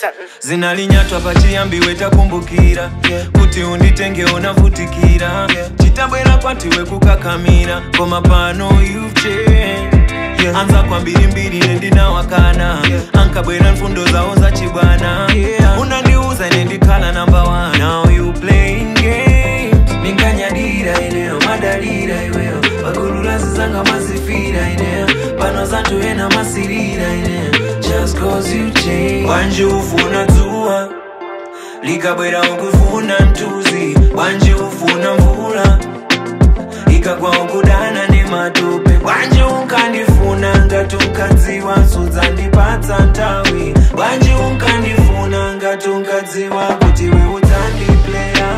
zinalinyatwa pachiyambiwe takumbukira kuti unditenge unavutikira chitabwera kwatiwe kukakamira koma pano you've changed. anza kwa mbirimbiri nendinawakana ankabwera mfundo zawo zachibwana unandiuza ine ndikhala namba 1 now you playing games ninkanyadira ineyo madalira iweyo pakululazi zanga mazifira ineyo pano zanthu ena masirira ineyo just cause you change wanje ufuna dzuwa likabwera ukufuna mtuzi wanje ufuna mvula ikagwa ukudana nematope wanje unkandifuna ngati unkadziwa sudzandipatsa nthawi wanje unkandifuna ngati unkadziwa kuti we udzandipleya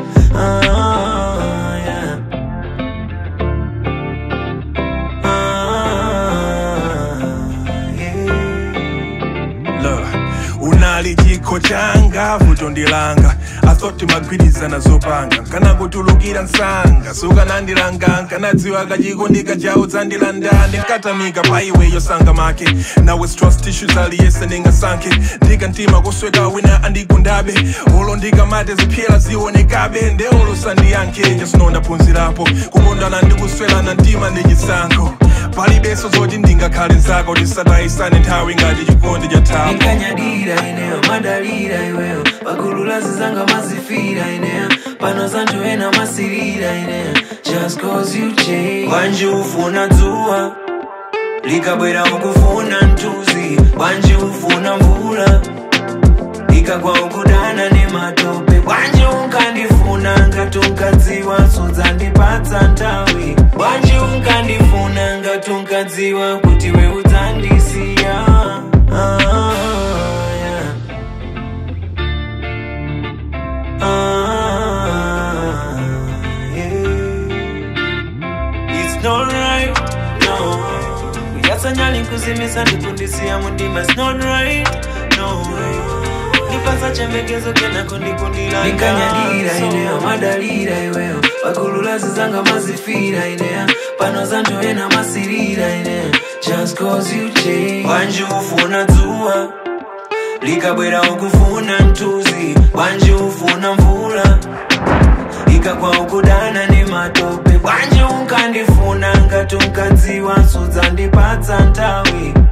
ah, yeah. ah, yeah. Look, unali chikho changa vuto ndilanga athoti magwirizana zopanga nkanakutulukira msanga sukanandilanga nkanadziwa kachiko ndikajawo dzandilanda ndinkatamika pa iwe yosanga make nawe trust issues aliyese ndingasankhe ndikantima kusweka wina andigundabe olo ndikamate ziphyela zionekabe nde olo sandiyankhe jasino ndaphunzirapo kukondana ndikuswelana mtima ndi chisankho palibenso zoti ndingakhale nzako tisatayisane nthawi ngati chikondi cha thapo ninkanyadira ineyo madalira iweyo pakululazi zanga mazifira ineyo pano zanthu ena masirira ineyo just cause you change wanje ufuna dzuwa likabwera ukufuna mtuzi wanje ufuna mvula ikagwa ukudana nematope wanje unkandifuna ngati unkadziwa sudzandipatsa nthawi wanje unkandifuna ngati unkadziwa kuti we udzandisiya ah, yeah. ah, yeah. It's not right, no Uyasanyali nkuzimisa ndikundisiya mundima It's not right, no Nipasa chembekezo kena kundikundila Nikanyadira ineyo madalira iweyo Pakululazi zanga mazifira ineya Pano zanthu ena masirira ineya Just cause you change Wanje ufuna dzuwa likabwera ukufuna mtuzi wanje ufuna mvula ikagwa ukudana nematope wanje unkandifuna ngati unkadziwa sudzandipatsa nthawi